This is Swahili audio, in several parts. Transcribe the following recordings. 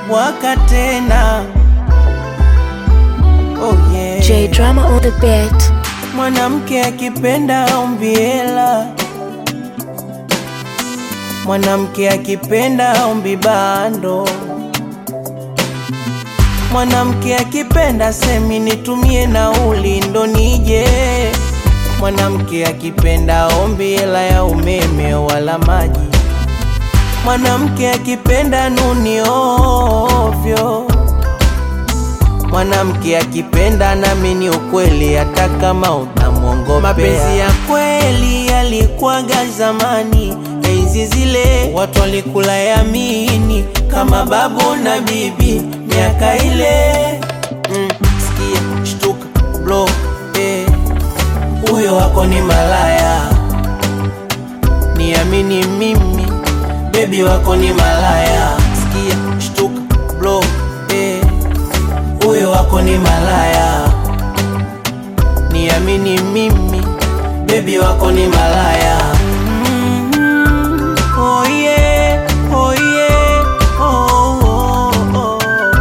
waka tena. Oh yeah. J Drama on the beat. Mwanamke akipenda ombi hela, mwanamke akipenda ombi bando, mwanamke akipenda semi nitumie nauli ndo nije, mwanamke akipenda ombi hela ya umeme wala maji, mwanamke akipenda nuni ovyo Mwanamke akipenda nami ni ukweli, hata kama unamwongopea. Mapenzi ya kweli yalikuwaga zamani, enzi zile watu walikula yamini kama babu na bibi, miaka ile mm, sikia, shtuka, blow, eh, huyo wako ni malaya, niamini mimi, bebi wako ni malaya, sikia, shtuka, blow, eh, huyo wako ni malaya, niamini mimi, bebi wako ni malaya. Mm, oh yeah, oh yeah, oh, oh, oh.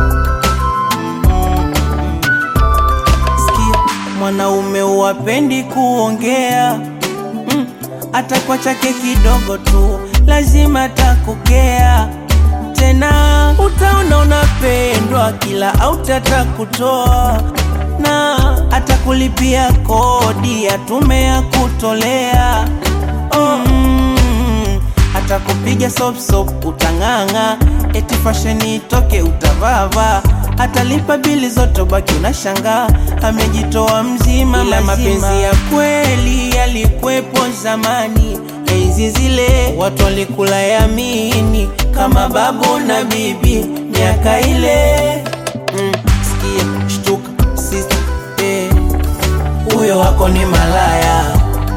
Mm, Sikia, mwanaume uwapendi kuongea mm, hata kwa chake kidogo tu lazima takukea tena, utaona unapendwa kila autata kutoa na atakulipia kodi ya tume ya kutolea oh, mm, atakupiga sop sop utang'ang'a, eti fasheni itoke utavava, atalipa bili zote baki unashangaa, amejitoa mzima ila mapenzi ya kweli yalikwepo zamani, enzi zile watu walikula yamini kama babu na bibi, miaka ile mm, sikia, shtuka, sister, eh, huyo wako ni malaya,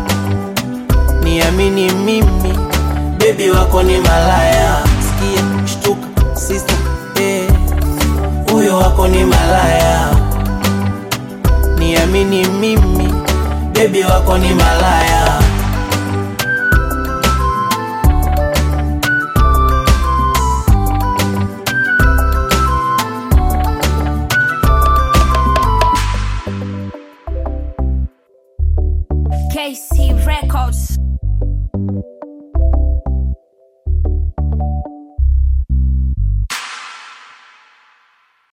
niamini mimi, bebi wako ni malaya, sikia, shtuka, sister, eh, huyo wako ni malaya, niamini mimi, bebi wako ni malaya.